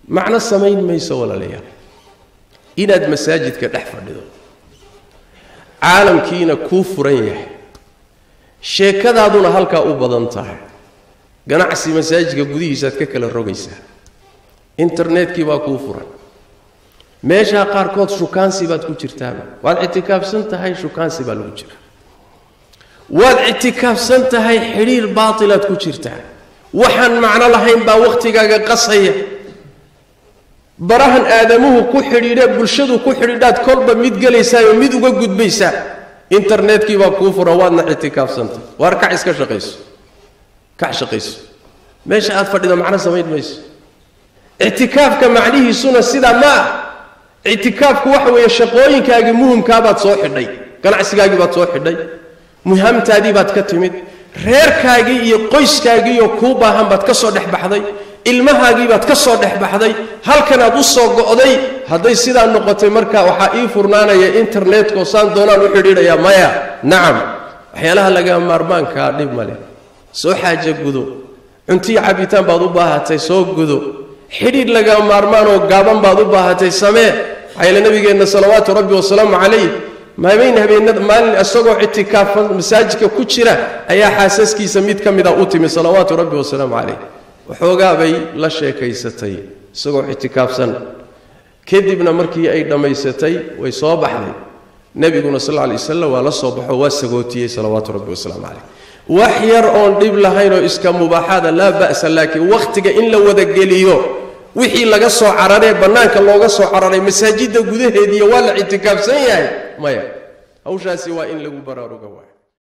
macno samayn mayso walaalayaal inaad masaajidka dhex fadhido caalamkiina kuu furan yahay sheekadaaduna halkaa u badan tahay ganacsi masaajidka gudihiisaad ka kala rogaysaa internetkii baa kuu furan meeshaa qaarkood shukaansi baad ku jirtaaba waad ictikaafsan tahay shukaansi baa lagu jira waad ictikaafsan tahay xidhiir baatilaad ku jirtaa waxaan macno lahayn baa wakhtigaaga qasaya barahan aadamuhu ku xidhiidhe bulshadu ku xidhiidhaad kolba mid gelaysaayoo mid uga gudbaysaa internetkii baa kuu furan waadna ictikaafsantay waar kac iska shaqayso kac shaqayso meesha aad fadhido macno samayn mayso ictikaafka macnihiisuna sidaa ma ah ictikaafku waxa weeye shaqooyinkaagii muhimkaabaad soo xidhay ganacsigaagii baad soo xidhay muhamtaadii baad ka timid reerkaagii iyo qoyskaagiioo kuu baahan baad ka soo dhex baxday ilmahaagii baad ka soo dhex baxday halkanaad u soo go'day hadday sidaa noqotay marka waxaa ii furnaanaya internetkoo saan doonaan u xidhiidhayaa maya nacam waxyaalaha laga maarmaankaa dhib ma leh soo xaaja gudo cuntiyo cabitaan baad u baahatay soo gudo xidhiidh laga maarmaanoo gaaban baad u baahatay samee maxaa yeele nabigeenna salawaatu rabbi wasalaamu calayh maameyn habeenada maalin isagoo ictikaafan masaajidka ku jira ayaa xaasaskiisa mid ka mida u timi salawaatu rabbi wasalaamu calayh waxoogaa bay la sheekaysatay isagoo ictikaafsan kadibna markii ay dhammaysatay way soo baxday nebiguna sal lla alay wasalam waa la soo baxo waa sagootiyey salawaatu rabbi wasalaamu calayh wax yar oon dhib lahaynoo iska mubaaxaada laa ba'sa laakiin wakhtiga in la wadageliyo wixii laga soo cararee bannaanka looga soo cararay masaajidda gudaheediiyo waa la ictikaafsan yahay maya hawshaasi waa in lagu baraaruga waay